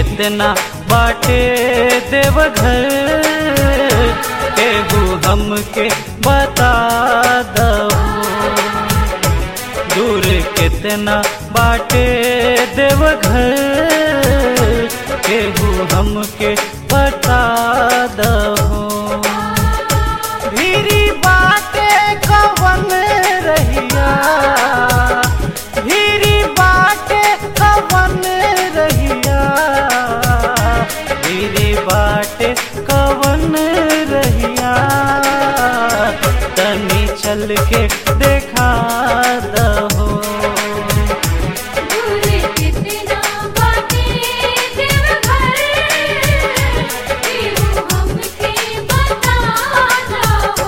कितना बाटे देवघर केहू हमके बता दहो दूर कितना बाटे देवघर केहू हमके बता दहो भीरी बाटे कवन रहिया भीरी बाटे कवन रहिया भीरी बाटे कवन रहिया तनी चल के देखा दहो दूर कितना बाटे देवघर केहू हमके बता दहो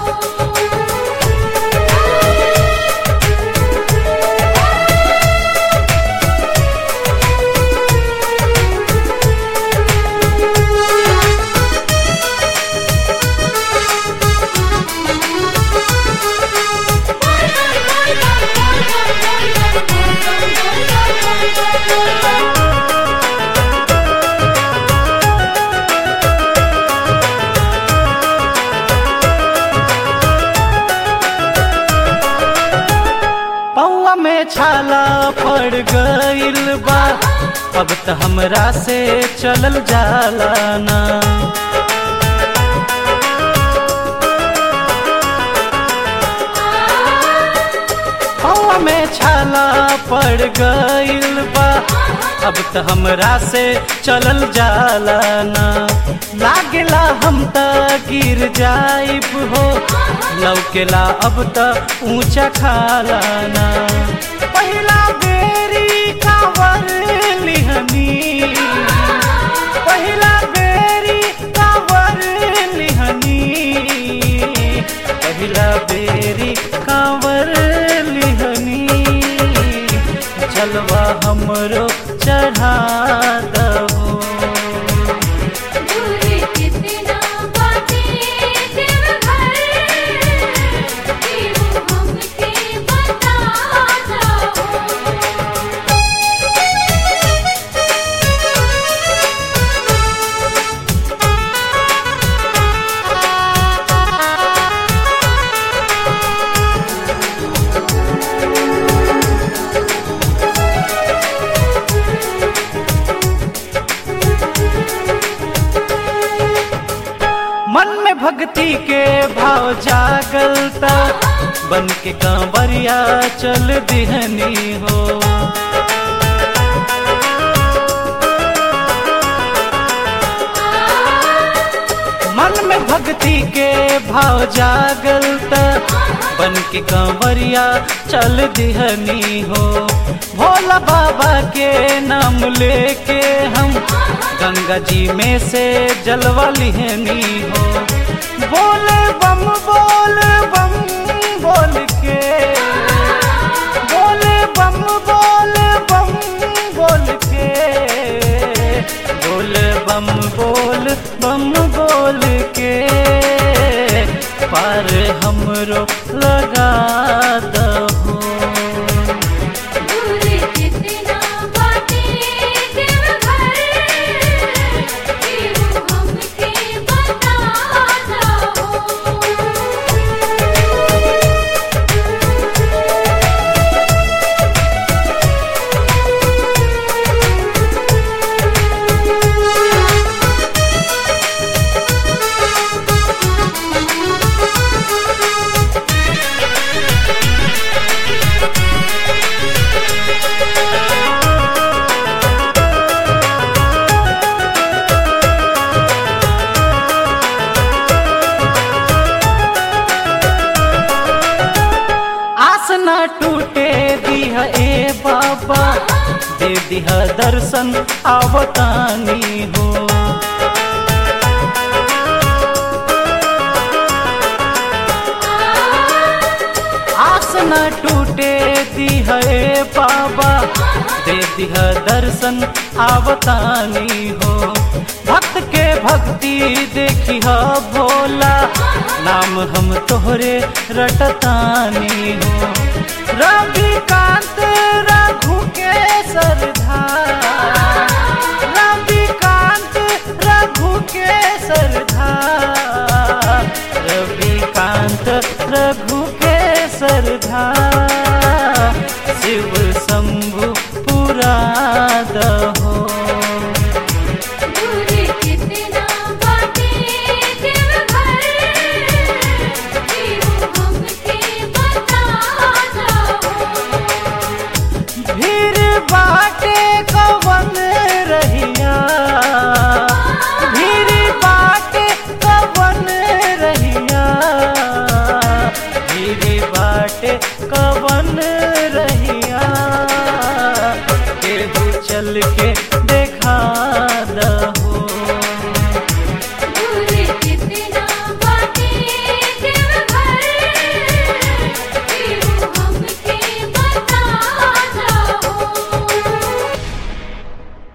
पौआ में छाला पड़ गइल बा अब त हमरा से चलल जाला ना पौआ में छाला पड़ गइल बा अब त हमरा से चलल जाला ना लागेला हम त गिर जाइब हो लौकेला अब त ऊंचा खाला ना पहिला बेरी कावर लिहनी पहिला बेरी कावर लिहनी पहिला बेरी कावर लिहनी जलवा हमरो चढ़ा दहो दूर कितना बाटे देवघर केहू हमके बता दहो मन में भक्ति के भाव जागलता बन के कांवरिया चल दिहनी हो मन में भक्ति के भाव जागलता बन के कांवरिया चल दिहनी हो भोला बाबा के नाम लेके हम गंगा जी में से जलवा लिहनी हो बोल बम बोल बम बोल के बोल बम बोल बम बोल के बोल बम बोल बम बोल के पार हमरो लगा दहो दूर कितना बाटे देवघर केहू हमके बता दहो आस न टूटे दिह ए बाबा दे दिह दर्शन आवतानी हो आस न टूटे दिह ए बाबा दे दिह दर्शन आवतानी हो भक्त के भक्ति देखी ह भोला नाम हम तोहरे रटतानी हो रविकांत रघु के सरधार रविकांत दहो दूरी कितना बाटे देवघर केहू हमके बता दहो भीड़ बाटे कवन रहिया भीड़ बाटे कवन रहिया भीड़ बाटे कवन रहिया केहू चल के देखा